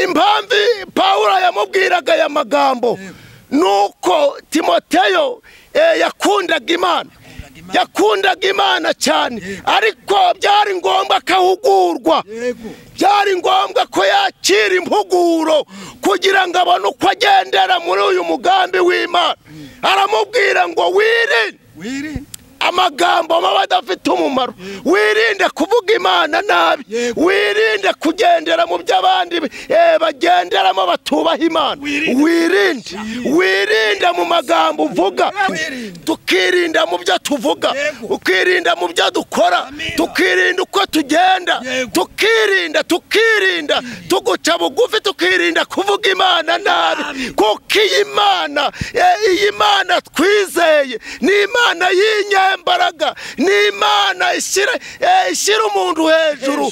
impamvu pawulo yamubwiraga aya magambo ni uko timoteyo yakundaga imana yakundaga imana cyane ariko byari ngombwa akahugurwa byari ngombwa ko yakira impuguro kugira ngo abone uko agendera muri uyu mugambi w'imana aramubwira ngo wirinde amagambo baba adafite umumaro wirinde kuvuga imana nabi wirinde kugendera mu byo abandi bagenderamo batubaha imana wirinde wirinde mu magambo uvuga tukirinda mu byo tuvuga tukirinda mu byo dukora tukirinda uko tugenda tukirinda tukirinda tuguca bugufi tukirinda kuvuga imana nabi kuko iyi mana iyi mana twizeye ni imana y'inyama imbaraga ni imana ishyira umuntu hejuru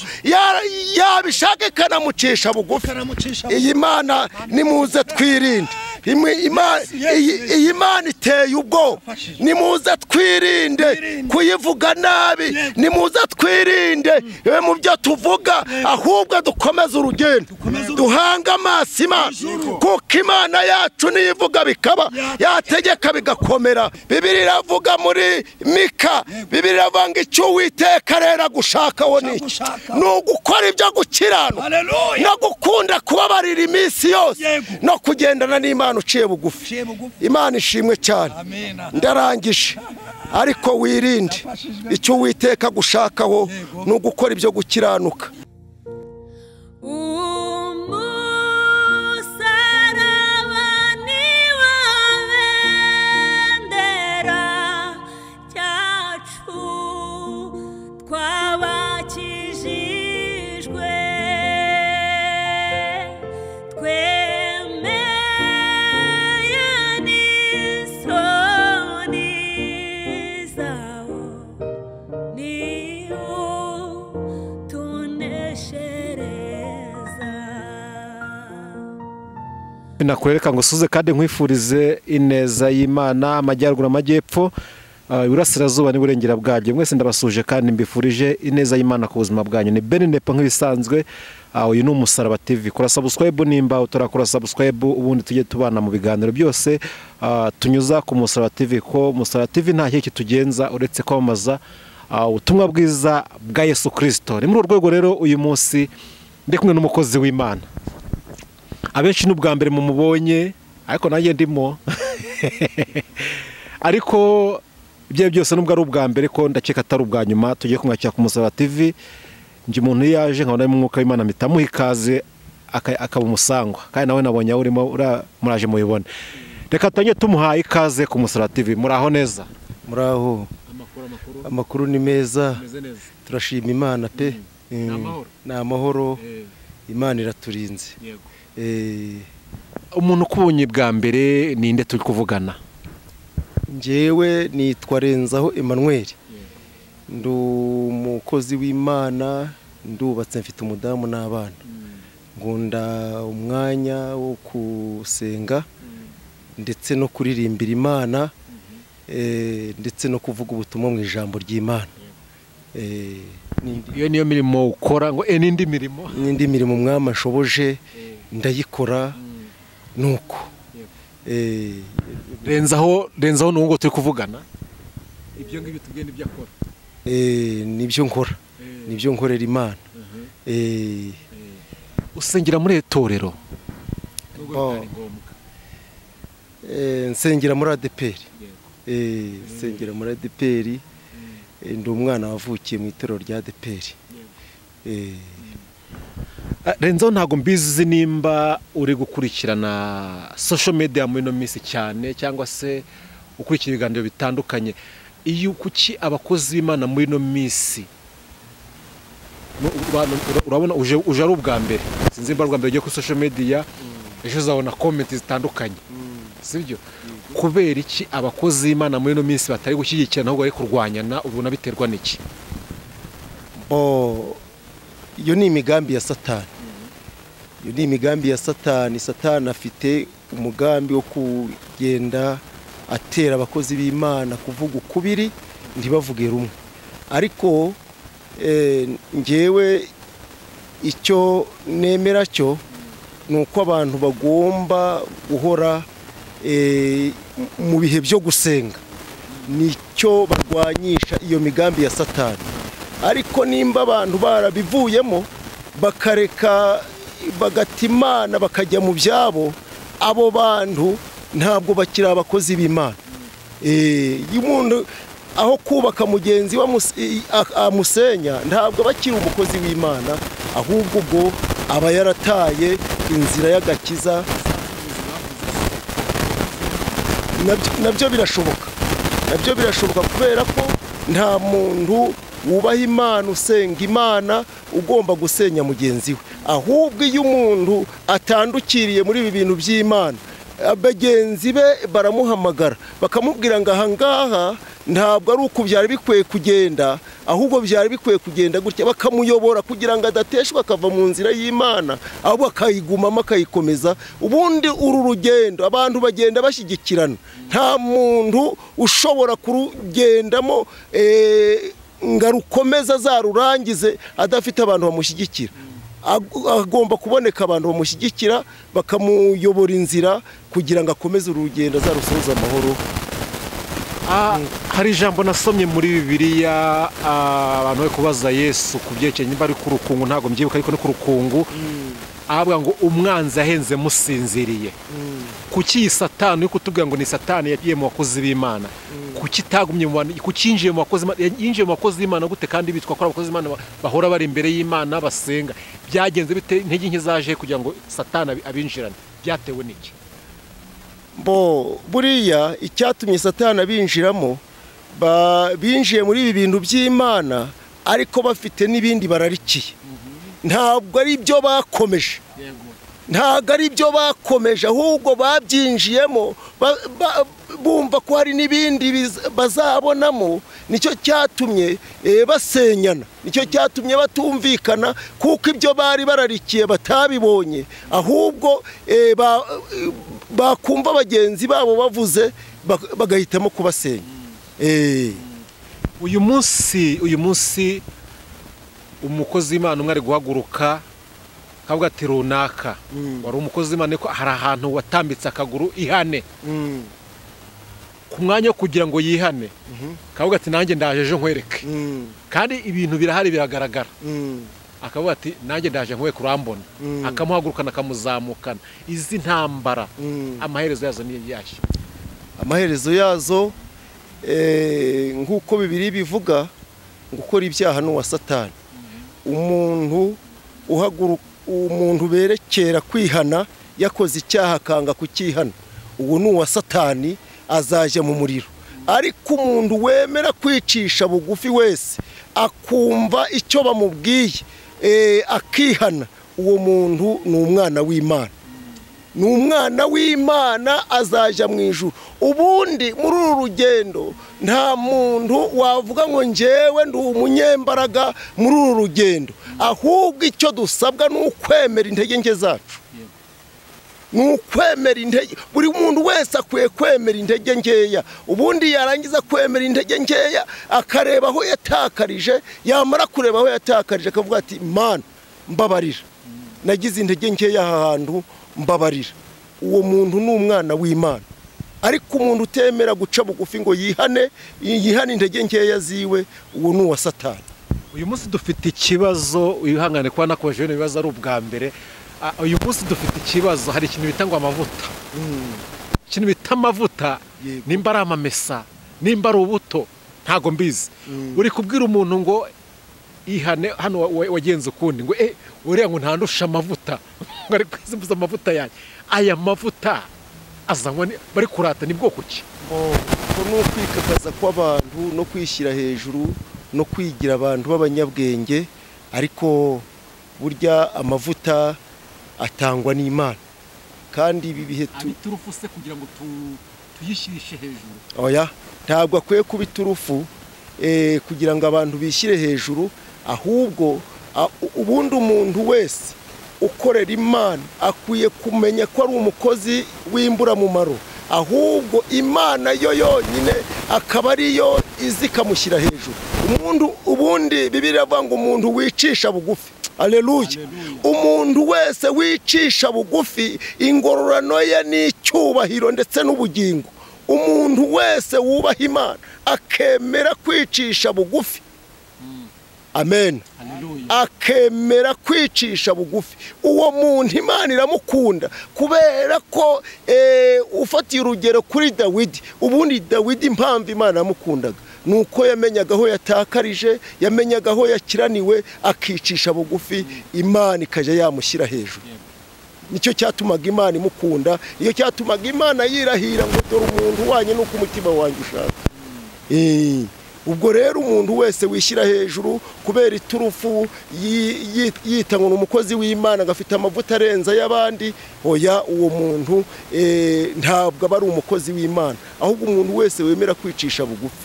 yabishaka ikanamucisha bugufi iyi mana nimuze twirinde iyi mana iteye ubwoba nimuze twirinde kuyivuga nabi nimuze twirinde mu byo tuvuga ahubwo dukomeze urugendo duhange amaso imana kuko imana yacu niyo ivuga bikaba yategeka bigakomera bibiri iravuga muri mika bibiri iravanga icyo witeka rero agushaka wo ni iki ni ugukora ibyo gukiranuka no gukunda kubabarira iminsi yose no kugendana n'imana uciye bugufi imana ishimwe cyane ndarangije ariko wirinde icyo witeka gushakaho ni ugukora ibyo gukiranuka nakwereka ngo usuze kandi nkwifurize ineza y'imana amajyaruguru amajyepfo iburasirazuba n'iburengera bwanjye mwese ndabasuje kandi mbifurije ineza y'imana ku buzima bwanyu ni bene nepo nk'ibisanzwe uyu ni umusaraba tivi kora sabusikwebu nimba utarakora sabusikwebu ubundi tujye tubana mu biganiro byose tunyuza ku musaraba tivi ko musaraba tivi nta kiki tugenza uretse kwamamaza ubutumwa bwiza bwa yesu kirisito ni muri urwo rwego rero uyu munsi ndi kumwe n'umukozi w'imana abenshi ni ubwa mbere mumubonye ariko nanjye ndimo ariko ibyo byose nubwo ari ubwa mbere ko ndakeka atari ubwa nyuma tugiye kumwakira ku musaraba tivi njye umuntu iyo yaje nkabona arimo umwuka w'imana mpita amuha ikaze akaba umusangwa kandi nawe nabonye aho urimo muraje mubibona reka tujye tumuhaye ikaze ku musaraba tivi muraho neza muraho amakuru ni meza turashima imana pe ni amahoro imana iraturinze umuntu ukubonye bwa mbere ninde turi kuvugana ngewe nitwa renzaho Emmanuel ndi umukozi w'imana ndubatse mfite umudamu n'abana ngunda umwanya wo gusenga ndetse no kuririmbira imana ndetse no kuvuga ubutumwa mu ijambo ry'imana iyo niyo mirimo ukora ngo n'indi mirimo n'indi mirimo umwami ashoboje ndayikora nuko renzaho renzaho ni ngubu turi kuvugana ibyo ngibyo tubwiye n'ibyo akora nibyo nkora nibyo nkorera imana usengera muri itorero nsengera muri adeperi nsengera muri adeperi ndi umwana wavukiye mu itorero rya adeperi renzo ntabwo mbizi nimba uri gukurikirana social media muri ino minsi cyane cyangwa se ukurikira ibiganiro bitandukanye iyo kuki abakozi b'imana muri ino minsi urabona uje ari ubwa mbere sinzi nimba ari ubwa mbere ugiye kuri social media ejo uzabona komenti zitandukanye sibyo kubera iki abakozi b'imana muri ino minsi batari gushyigikirana ahubwo bari kurwanyana ubona biterwa n'iki iyo ni imigambi ya satani iyo ni imigambi ya satani satani afite umugambi wo kugenda atera abakozi b'imana kuvuga ukubiri ntibavuge rumwe ariko ngewe icyo nemera cyo ni uko abantu bagomba guhora eh, mu bihe byo gusenga nicyo barwanyisha iyo migambi ya satani ariko nimba abantu barabivuyemo bakareka bagata imana bakajya mu byabo abo bantu ntabwo bakiri abakozi b'imana Eh, iyo umuntu aho kubaka mugenzi we amus- i- a- amusenya ntabwo aba akiri umukozi w'imana ahubwo ubwo aba yarataye inzira y'agakiza nabyo- nabyo birashoboka nabyo birashoboka kubera ko nta muntu wubaha imana usenga imana ugomba gusenya mugenzi we ahubwo iyo umuntu atandukiriye muri ibi bintu by'imana bagenzi be baramuhamagara bakamubwira ngo aha ngaha ntabwo ari uku byari bikwiye kugenda ahubwo byari bikwiye kugenda gutya bakamuyobora kugira ngo adateshwa akava mu nzira y'imana ahubwo akayigumamo akayikomeza ubundi uru rugendo abantu bagenda bashyigikirana nta muntu ushobora kurugendamo eh, ngo arukomeze azarurangize adafite abantu bamushyigikira Ag- agomba kuboneka abantu bamushyigikira bakamuyobora inzira kugira ngo akomeze uru rugendo azarusoze amahoro Ah, hari ijambo nasomye muri bibiliya ah, abantu bari kubaza yesu ku byerekeye niba ari ku rukungu ntabwo mbyibuka ariko ni ku rukungu ahabwa ngo umwanzi ahenze musinziriye kuki iyi satani uri kutubwira ngo ni satani yagiye mu bakozi b'imana kuki itagumye mu bantu kuki yinjiye mu bakozi b'Imana- yinjiye mu bakozi b'imana gute kandi bitwa ko ari abakozi b'imana ba- bahora bari imbere y'imana basenga byagenze bite intege nke zaje kugira ngo satani abi- abinjirane byatewe n'iki bo buriya icyatumye satana binjiramo ba- binjiye muri ibi bintu by'imana ariko bafite n'ibindi bararikiye ntabwo ari ibyo bakomeje ntabwo ari byo bakomeje ahubwo babyinjiyemo ba- ba- bumva ko hari n'ibindi biz- bazabonamo nicyo cyatumye eh, basenyana nicyo cyatumye batumvikana kuko ibyo bari bararikiye batabibonye ahubwo eh, ba- eh, bakumva bagenzi babo bavuze bak- bagahitamo kubasenya Eh, uyu munsi uyu munsi umukozi w'imana umwe ari guhaguruka akavuga ati runaka Mm. wari umukozi w'imana ariko hari ahantu watambitse akaguru ihane mm, ku mwanya wo kugira ngo yihane akavuga ati nanjye ndaje ejo nkwereke mm, kandi ibintu birahari biragaragara mm. akavuga ati nanjye ndaje nkwereke urambona Mm. akamuhagurukana akamuzamukana izi ntambara Mm. amaherezo yazo ni yashya amaherezo yazo eh, nk'uko bibiri bivuga gukora ibyaha n'uwa satani umuntu uhaguru umuntu berekera kwihana yakoze icyaha akanga kukihana uwo ni uwa satani azajya mu muriro ariko umuntu wemera kwicisha bugufi wese akumva icyo bamubwiye eh, akihana uwo muntu ni umwana w'imana ni umwana w'imana azajya mu ijuru ubundi muri uru rugendo nta muntu wavuga ngo njyewe ndi umunyembaraga muri uru rugendo ahubwo icyo dusabwa ni ukwemera intege nke zacu ni ukwemera intege buri muntu wese akwiye kwemera intege nkeya ubundi yarangiza kwemera intege nkeya akareba aho yatakarije yamara kureba aho yatakarije akavuga ati mana mbabarira nagize intege nkeya aha hantu mbabarira uwo muntu ni umwana w'imana ariko umuntu utemera guca bugufi ngo yihane yihane intege nkeya ziwe uwo ni uwa satani uyu munsi dufite ikibazo wihangane kuba nakomeje bino bibazo ari ubwa mbere Ah, uyu munsi dufite ikibazo hari ikintu bita ngo amavuta ikintu bita amavuta Yego. nimba ari amamesa nimba ari ubuto ntago mbizi uri kubwira umuntu ngo ihane hano wa- wa- wagenze ukundi ngo eh uriya ngo ntandusha amavuta ngo ari kwizibuza amavuta yanjye aya mavuta azanywa ni- bari kurata ni bwoko ki ko ni ukwikakaza kw'abantu no kwishyira hejuru no kwigira abantu b'abanyabwenge ariko burya amavuta atangwa n'imana kandi ibi bihe tu iturufu se kugira ngo tuyishyirishe hejuru oya ntabwo akwiye kuba iturufu eh, kugira ngo abantu bishyire hejuru ahubwo a- u- ubundi umuntu wese ukorera imana akwiye kumenya ko ari umukozi w'imburamumaro ahubwo imana yo yonyine akaba ariyo izi ikamushyira hejuru umuntu ubundi bibiri avuga ngo umuntu wicisha bugufi aleluya umuntu wese wicisha bugufi ingororano ye ni icyubahiro ndetse n'ubugingo umuntu wese wubaha imana akemera kwicisha bugufi amen akemera kwicisha bugufi uwo muntu imana iramukunda kubera ko eh, ufatiye urugero kuri dawidi ubundi dawidi impamvu imana yamukundaga ni uko yamenyaga aho yatakarije yamenyaga aho yakiraniwe akicisha bugufi imana ikajya yamushyira hejuru nicyo cyatumaga imana imukunda nicyo cyatumaga imana yirahira ngo dore umuntu wanyu nuko umutima wanjye ushaka Eh, ubwo rero umuntu wese wishyira hejuru kubera iturufu yi- yi- yita ngo ni umukozi w'imana agafite amavuta arenze ay'abandi oya uwo muntu eh, ntabwo aba ari umukozi w'imana ahubwo umuntu wese wemera kwicisha bugufi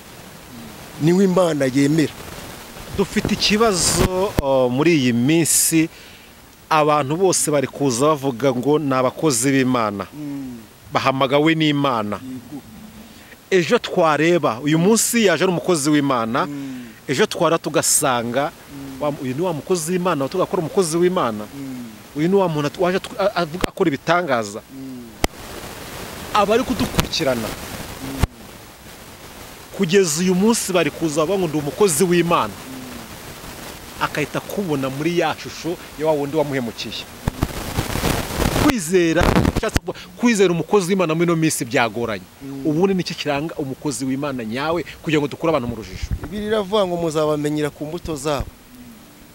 niwe imana yemera dufite ikibazo uh, muri iyi minsi abantu bose bari kuza bavuga ngo ni abakozi b'imana bahamagawe n'imana ejo twareba uyu munsi yaje ari umukozi w'imana ejo twara tugasanga wa- uyu ni wa mukozi w'imana tugakora umukozi w'imana uyu ni wa muntu at- waje atw- a- avuga akora ibitangaza abari kudukurikirana kugeza uyu munsi bari kuza bavuga ngo ndi umukozi w'imana akahita akubona muri ya shusho ya wa wundi wamuhemukiye kwizera ushatse kuvuga- kwizera umukozi w'imana muri ino minsi byagoranye ubundi nicyo kiranga umukozi w'imana nyawe kugira ngo dukure abantu mu rujijo ibiri iravuga ngo muzabamenyera ku mbuto zabo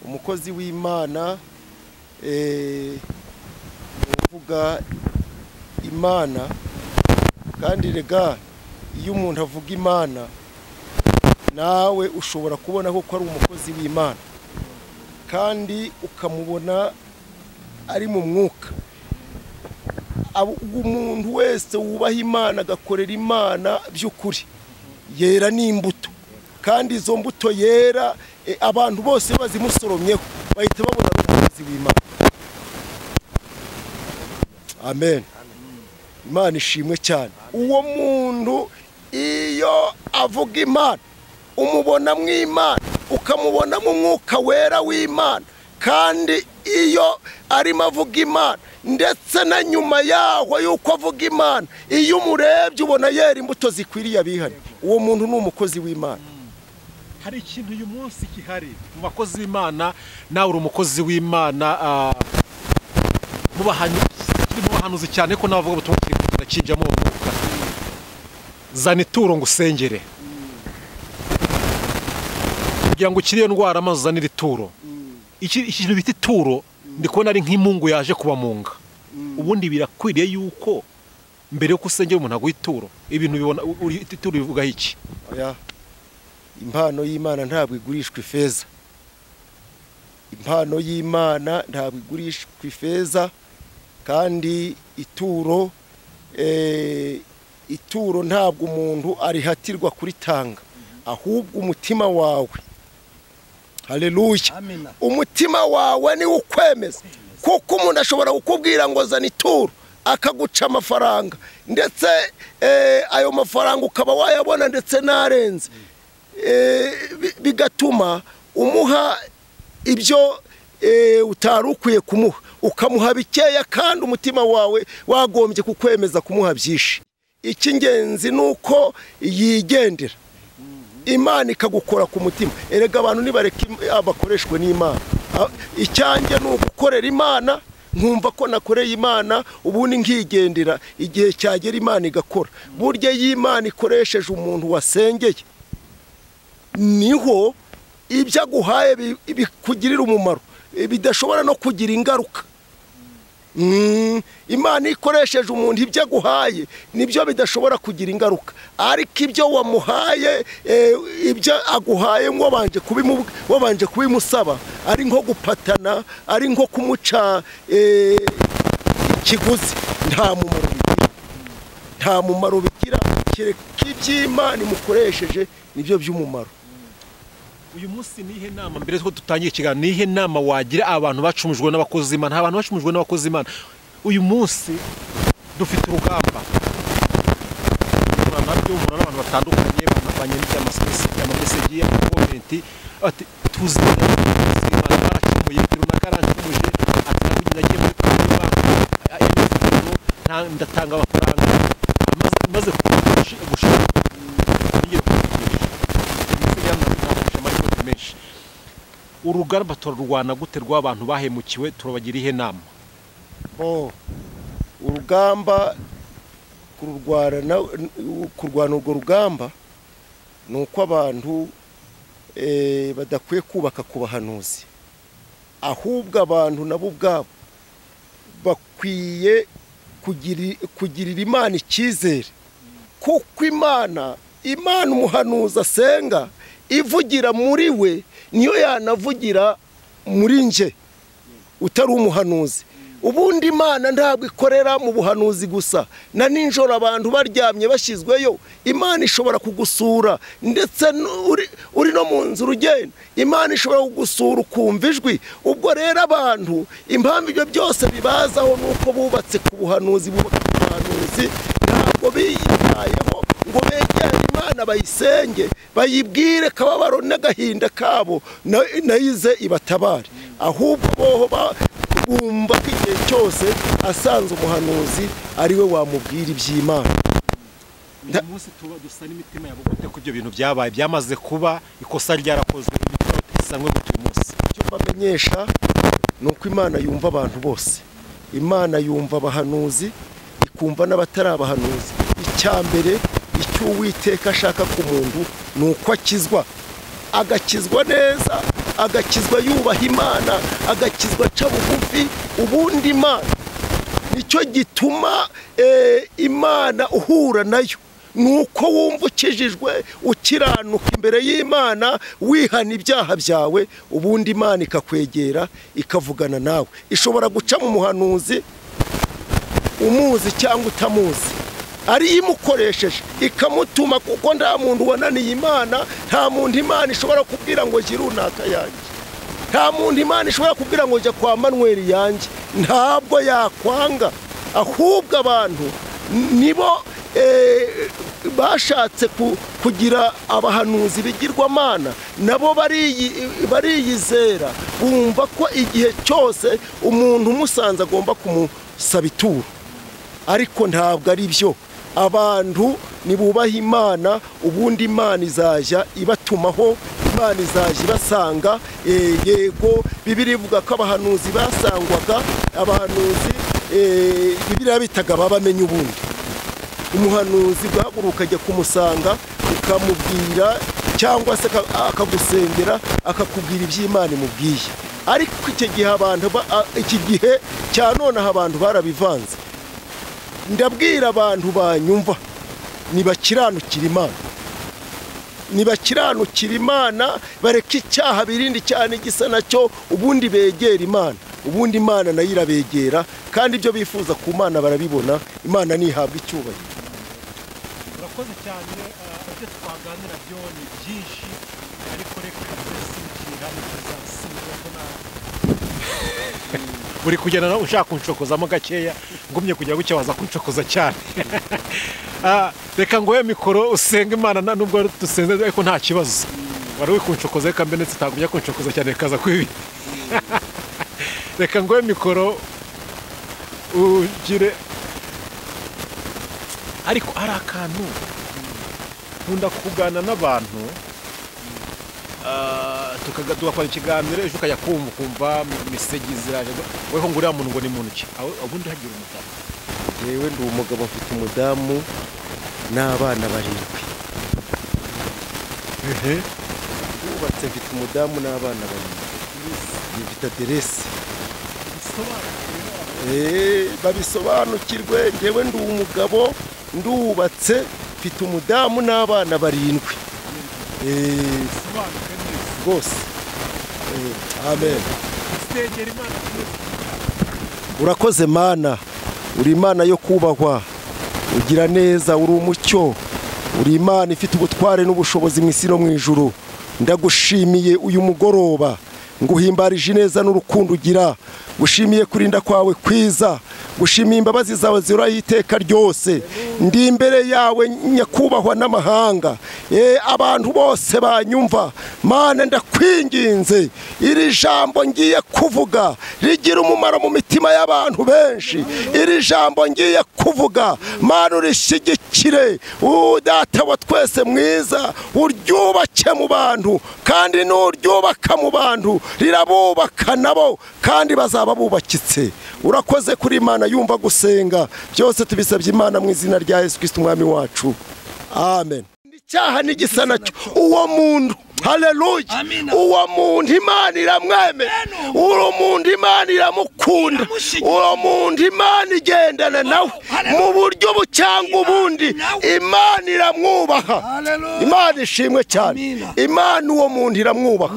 umukozi w'imana eh, ni uvuga imana kandi rega iyo umuntu avuga imana nawe ushobora kubona ko ari umukozi w'imana kandi ukamubona ari mu mwuka Abo- umuntu wese wubaha imana agakorera imana by'ukuri yera n'imbuto kandi izo mbuto yera eh, abantu bose iyo bazimusoromyeho bahita babona ari umukozi w'imana amen imana ishimwe cyane uwo muntu iyo avuga imana umubonamo imana ukamubonamo umwuka wera w'imana kandi iyo arimo avuga imana ndetse na nyuma yaho y'uko avuga imana iyo umurebye ubona yera imbuto zikwiriye abihari uwo muntu ni umukozi w'imana hari ikintu uyu munsi gihari mu bakozi b'imana nawe uri umukozi w'imana ah, mu bahanu- kiri mu bahanuzi cyane ko navuga ubutumwa kiri kugenda kijyamo uwo mwuka zana ituro ngo usengere kugira ngo ukire iyo ndwara maze uzanire ituro iki iki kintu bita ituro ndi kubona ari nk'imungu yaje kubamunga ubundi birakwiriye yuko mbere yuko usengera umuntu aguha ituro ibintu bibona uri- ituro bivugaho iki Oya. impano y'imana ntabwo igurishwa ifeza impano y'imana ntabwo igurishwa ifeza kandi ituro eh, ituro ntabwo umuntu arihatirwa kuritanga ahubwo umutima wawe haleluya umutima wawe niwo ukwemeza kuko umuntu ashobora kukubwira ngo zana ituro akaguca amafaranga ndetse eh, ayo mafaranga ukaba wayabona ndetse n'arenze Eh, bi- bigatuma umuha ibyo eh, utari ukwiye kumuha ukamuha bikeya kandi umutima wawe wagombye kukwemeza kumuha byinshi icy'ingenzi ni uko yigendera imana ikagukora ku mutima erega abantu nibareka im- abakoreshwe n'imana A- icyanjye ni ugukorera imana nkumva ko nakoreye imana ubundi nkigendera igihe cyagera imana igakora burya iyo imana ikoresheje umuntu wasengeye niho ibyo aguhaye bi- bikugirira umumaro Eh, bidashobora no kugira ingaruka Mm, imana iyo ikoresheje umuntu ibyo aguhaye nibyo bidashobora kugira ingaruka ariko ibyo wamuhaye eh, ibyo aguhaye wabanje kubimubu- wabanje kubimusaba ari nko gupatana ari nko kumuca eh, ikiguzi nta mumaro bigira nta mumaro bigira kereka iby'imana imukoresheje nibyo by'umumaro uyu munsi ni ihe nama mbere ko dutangiye ikiganiro ni ihe nama wagira abantu bacumujwe n'abakozi imana nta bantu bacumujwe n'abakozi imana uyu munsi dufite urugamba duhura nabyo duhura n'abantu batandukanye banavanye n'iby'amasosiyete y'amameseji y'amakomenti ati tuzi neza ko abakozi b'Imana baracumuye ibi runaka yaranshubuje atangirira agiye muri kaminuza y'imyidagaduro nta- ndatanga amafaranga Amaze- maze gushi- gushaka ngiye kugurisha ndetse yanamufashe amarikote menshi urugamba turarwana gute rw'abantu bahemukiwe turabagira ihe nama Bo, urugamba kurwana kurwana urwo rugamba ni uko abantu eh, badakwiye kubaka ku bahanuzi ahubwo abantu nabo ubwabo bakwiye kugiri- kugirira imana icyizere kuko imana imana umuhanuzi asenga ivugira muri we niyo yanavugira muri nje utari umuhanuzi ubundi imana ntabwo ikorera mu buhanuzi gusa na nijoro abantu baryamye bashyizweyo imana ishobora kugusura ndetse n'uri- uri no mu nzu urugenda imana ishobora kugusura ukumva ijwi ubwo rero abantu impamvu ibyo byose bibazaho ni uko bubatse ku buhanuzi bubaka ku buhanuzi ntabwo biyitayeho ngo begere imana bayisenge bayibwire kababaro n'agahinda kabo na- nayize ibatabare ahubwo boho ba- bumva ko igihe cyose asanze umuhanuzi ari we wamubwira iby'imana uyu munsi tuba dusa n'imitima yabo gute ko ibyo bintu byabaye byamaze kuba ikosa ryarakozwe imitima isanywe gute uyu munsi icyo mbamenyesha ni uko imana yumva abantu bose imana yumva abahanuzi ikumva n'abatari abahanuzi icya mbere icyo uwiteka ashaka ku muntu ni uko akizwa agakizwa neza agakizwa yubaha imana agakizwa aca bugufi ubundi imana nicyo gituma eh, imana uhura nayo ni uko wumva ukijijwe ukiranuka imbere y'imana wihana ibyaha byawe ubundi imana ikakwegera ikavugana nawe ishobora guca mu muhanuzi umuzi cyangwa utamuzi ari imukoresheje ikamutuma kuko nta muntu wananiye imana nta muntu imana ishobora kubwira ngo gira runaka yanjye nta muntu imana ishobora kubwira ngo jya kwa manweri yanjye ntabwo yakwanga ahubwo abantu nibo eh, bashatse ku- kugira abahanuzi bigirwamana nabo bariyi- bariyizera bumva ko igihe cyose umuntu umusanze agomba kumusaba ituro ariko ntabwo ari byo abantu nibubaha imana ubundi imana izajya ibatumaho imana izajya ibasanga eh, yego bibiri ivuga ko abahanuzi basangwaga abahanuzi eh, bibiriya bitaga babamenye ubundi umuhanuzi ugahaguruka ajya kumusanga ukamubwira cyangwa se aka- akagusengera akakubwira iby'imana imubwiye ariko icyo gihe abantu ba- a- iki gihe cya nonaha abantu barabivanze ndabwira abantu banyumva ntibakiranukira imana ntibakiranukira imana bareke icyaha birinde cyane gisa nacyo ubundi begera imana ubundi imana nayo irabegera kandi ibyo bifuza ku mana barabibona imana ntihabwa icyubahiro urakoze cyane eh, ibyo twaganira byo ni byinshi ariko reka tuzasimukira tuzasimukira ko na uri kugenda nawe ushaka kunshokozamo gakeya ngumye kujya gutya waza kunshokoza cyane Ah, reka nguhe mikoro usenge imana na- nubwo dusenze ariko nta kibazo wari uri kunshokoza reka mbe ndetse utagumya kunshokoza cyane rekaza kwibi reka nguhe mikoro ugire ariko hari akantu nkunda kuganira n'abantu ah, tukaga- tugakora ikiganiro ejo ukajya kumva ukumva misegi ziraje weho ngo uriya muntu ngo ni muntu ki Aho- ubundi hagira umutaka yewe ndi umugabo mfite umudamu n'abana barindwi bubatse mfite umudamu n'abana barindwi mfite aderesi Eh, babisobanukirwe ngewe ndi umugabo ndubatse mfite umudamu n'abana barindwi Eh, rwose Eh, amen urakoze mana uri imana yo kubahwa ugira neza uri umucyo uri imana ifite ubutware n'ubushobozi mu isi no mu ijuru ndagushimiye uyu mugoroba nguhimbarije ineza n'urukundo ugira gushimiye kurinda kwawe kwiza gushimiye imbabazi zawe zihoraho iteka ryose ndi imbere yawe nyakubahwa n'amahanga Eh, abantu bose banyumva mana ndakwinginze iri jambo ngiye kuvuga rigira umumaro mu mitima y'abantu benshi iri jambo ngiye kuvuga mana urishigikire Uh, data wa twese mwiza uryubake mu bantu kandi nuryubaka mu bantu rirabubaka nabo kandi bazaba bubakitse urakoze kuri imana yumva gusenga byose tubisabye imana mu izina rya yesu kirisiti umwami wacu amen icyaha n'igisa nacyo uwo muntu haleluya uwo muntu imana iramweme uwo muntu imana iramukunda uwo muntu imana igendana nawe mu buryo bu cyangwa ubundi imana iramwubaha Haleluya. imana ishimwe cyane Amina. imana uwo muntu iramwubaha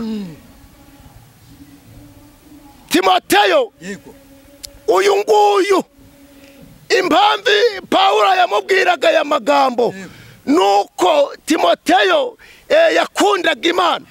timoteyo yego uyu nguyu impamvu pawulo yamubwiraga aya magambo ni uko timoteyo eh, yakundaga imana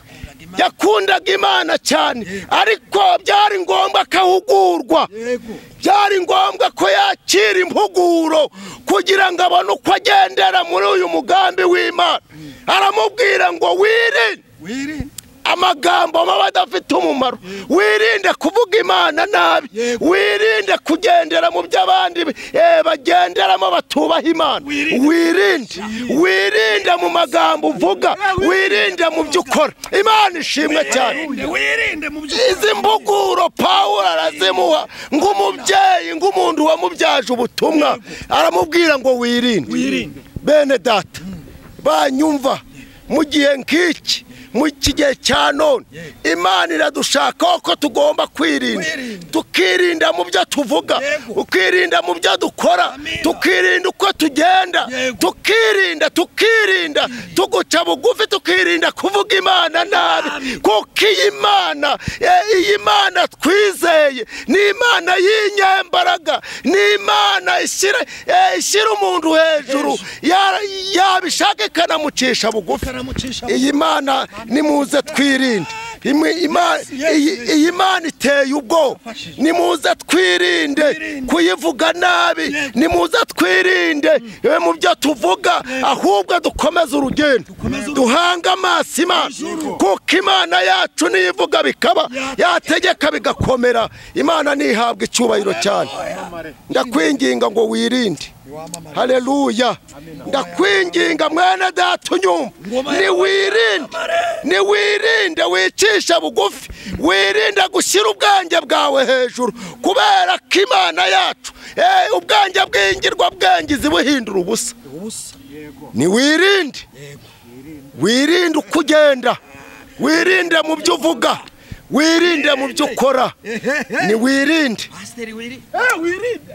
yakundaga imana cyane ariko byari ngombwa ko ahugurwa yego byari ngombwa ko yakira impuguro kugira ngo abone uko agendera muri uyu mugambi w'imana aramubwira ngo wirinde wirinde amagambo maba adafite umumaro wirinde kuvuga imana nabi Yego. wirinde kugendera mu byo abandi eh, bagenderamo batubaha imana Wirinde. wirinde wirinde mu magambo uvuga wirinde mu byo ukora imana ishimwe cyane wirinde mu byo izi mbuguro pawulo arazimuha ng'umubyeyi ng'umuntu wamubyaje ubutumwa aramubwira ngo wirinde Wirinde. bene data banyumva mu gihe nk'iki mu iki gihe cya none imana iradushakaho ko tugomba kwirinda Kwirinda. tukirinda mu byo tuvuga Yego. tukirinda mu byo dukora Amina. tukirinda uko tugenda Yego. tukirinda tukirinda tuguca bugufi tukirinda kuvuga imana nabi kuko iyi imana eh, iyi mana twizeye ni imana y'inyembaraga ni imana ishyira eh, ishyira umuntu hejuru Ya- yabishaka ikanamucisha bugufi karamucisha iyi mana nimuze twirinde Imwe- ima- iyi- iyi mana iteye ubwoba nimuze twirinde kuyivuga nabi nimuze twirinde eh, mu byo tuvuga ahubwo dukomeze urugendo duhange amaso imana kuko imana yacu niyo ivuga bikaba yategeka bigakomera imana ntihabwe icyubahiro cyane ndakwinginga ngo wirinde haleluya ndakwinginga mwene data unyumva niwirinde niwirinde wicisha bugufi wirinde gushyira ubwanjye bwawe hejuru kubera ko imana yacu eh, ubwanjye bwingirwa bwangizi buhindura ubusa ubusa yego niwirinde wirinde uko ugenda wirinde mu byo uvuga wirinde mu byo ukora niwirinde pasiteri wirinde eh wirinde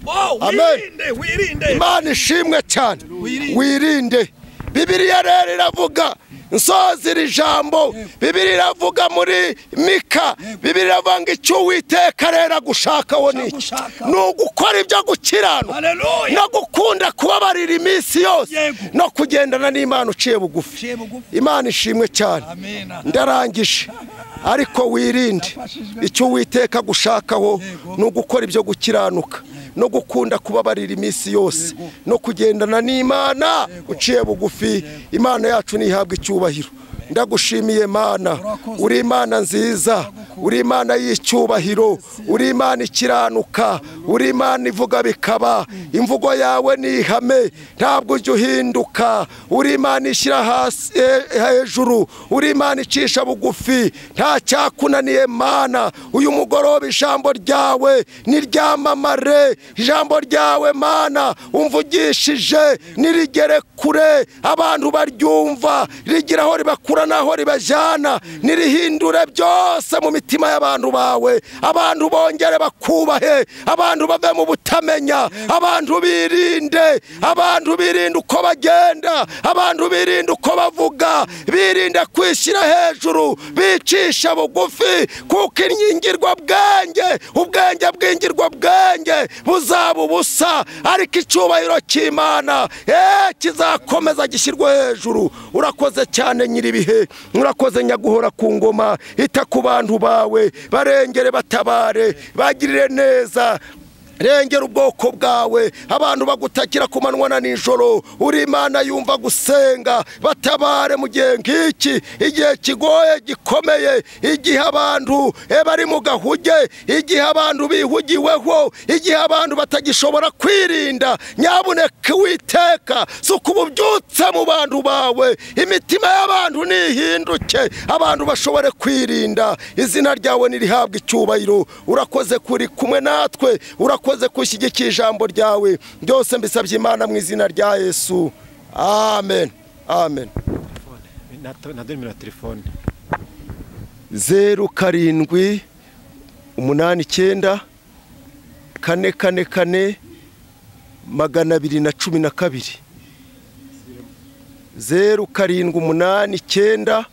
oh Amen. wirinde wirinde imana ishimwe cyane Wirinde. wirinde bibiliya rero iravuga nsoza iri jambo bibiri iravuga muri mika bibiri iravuga ngo icyo uwiteka rero agushakaho ni iki Agushaka. ni ugukora ibyo gukiranuka haleluya no gukunda kubabarira iminsi yose Yego. no kugendana n'imana uciye bugufi ciye bugufi imana ishimwe cyane amena ndarangije ariko wirinde icyo uwiteka gushakaho ni ugukora ibyo gukiranuka no gukunda kubabarira iminsi yose no kugendana n'imana uciye bugufi imana yacu ntihabwe icyubahiro ndagushimiye mana Urakoze. uri imana nziza uri imana y'icyubahiro uri imana ikiranuka uri imana ivuga bikaba imvugo yawe ni ihame ntabwo ujya uhinduka uri imana ishyira hasi eh, hejuru uri imana icisha bugufi nta cyakunaniye mana uyu mugoroba ijambo ryawe niryamamare ijambo ryawe mana umvugishije nirigere kure abantu baryumva rigira aho ribakura n'aho ribajyana nirihindure byose mu mitima y'abantu bawe abantu bongere bakubahe abantu bave mu butamenya abantu birinde abantu birinde uko bagenda abantu birinde uko bavuga birinde kwishyira hejuru bicisha bugufi kuko inyingirwa bwanjye ubwenge bw'ingirwa bwanjye buzaba ubusa ariko icyubahiro cy'imana eh, kizakomeza gishyirwe hejuru urakoze cyane nyir'ibihe urakoze nyaguhora ku ngoma ita ku bantu bawe barengere batabare bagirire neza rengera ubwoko bwawe abantu bagutakira ku manywa na nijoro uri imana yumva gusenga batabare mu gihe nk'iki igihe kigoye gikomeye igihe abantu eh, bari mu gahuge igihe abantu bihugiweho igihe abantu batagishobora kwirinda nyabuneka witeka suka ububyutse mu bantu bawe imitima y'abantu nihinduke abantu bashobore kwirinda izina ryawe nirihabwa icyubahiro urakoze kuri kumwe natwe urakoze gushyigikira ijambo ryawe byose mbisabye imana mu izina rya yesu amen amen na nimero ya telefone zeru karindwi umunani icyenda kane kane kane magana abiri na cumi na kabiri zeru karindwi umunani icyenda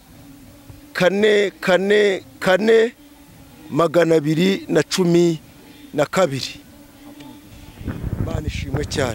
kane kane kane magana abiri na cumi na kabiri imana ishimwe cyane